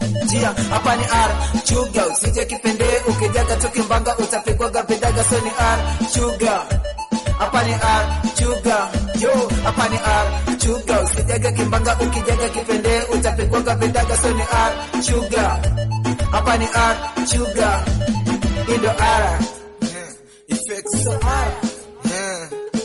njia hapa ni R chuga usije kipende ukijaga tukimbanga utapigwaga vidaga so ni R chuga hapa ni R chuga yo hapa ni R chuga usijaga kimbanga ukijaga kipende utapigwaga vidaga so ni R chuga hapa ni R chuga indo R Effects. so R Yeah.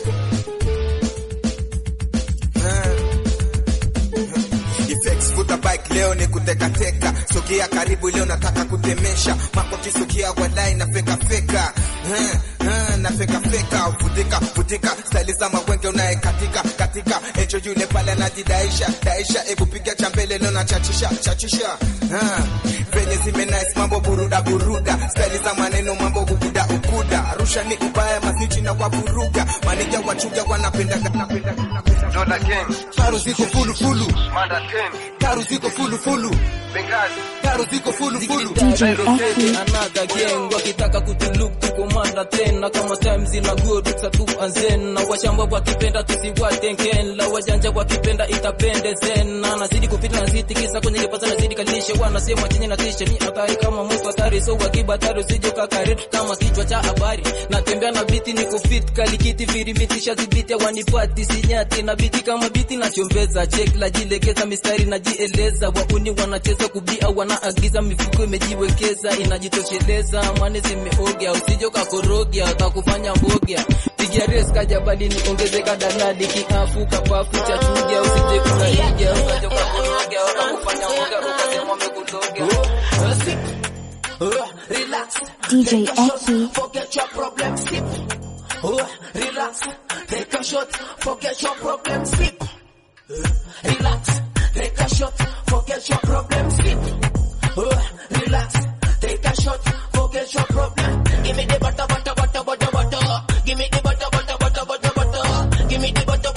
Yeah. Effects vuta bike leo ni kutekateka, sogea karibu leo nataka kutemesha makoti, sogea walai na feka feka Eh, eh, na feka feka vutika vutika staili za mawenge unaye katika katika echo yule pale anajidaisha daisha, ebu piga cha mbele leo na chachisha chachisha Eh, venye zime nice mambo buruda buruda staili za maneno mambo ukuda ukuda Arusha ni ubaya masnichi na waburuga manija wachuga wanapenda napenda napenda Dola Gang, Karu ziko fulu fulu Manda 10, Karu ziko fulu fulu Benghazi, Karu ziko fulu fulu DJ Rotate Eki, another gang wakitaka kutuluk tukomanda tena kama time zina good tu anzena washamba wakipenda tusiwatenkela wajanja wakipenda itapende zena nazidi kupita nazidi kisa kwenye kipasa nazidi kalishe wanasema chenye na tisha ni hatari kama mtu hatari so wakibatari usije kakari kama kichwa cha habari natembea na biti niko fit kalikiti virimiti shazibiti wanipati sinyati na biti kama biti na chombeza check la jilegeza mistari najieleza wauni wanacheza kubia wanaagiza mifuko imejiwekeza inajitosheleza mane zimeogea usije kakorogia kakufanya mbogea pigia res kajabalini ongezeka dalali kiafu kapafu cha chuja usije kukaiga ukaja kakorogia wakakufanya mboga ukasema umekuloga relax DJ Eki, forget your problem, sip. Oh, relax, take a shot, forget your problem, sip. Relax, take a shot, forget your problem, sip. Oh, relax, take a shot, forget your problem. Give me the butter, butter, butter, butter, butter. Give me the butter, butter, butter, butter, butter. Give me the butter,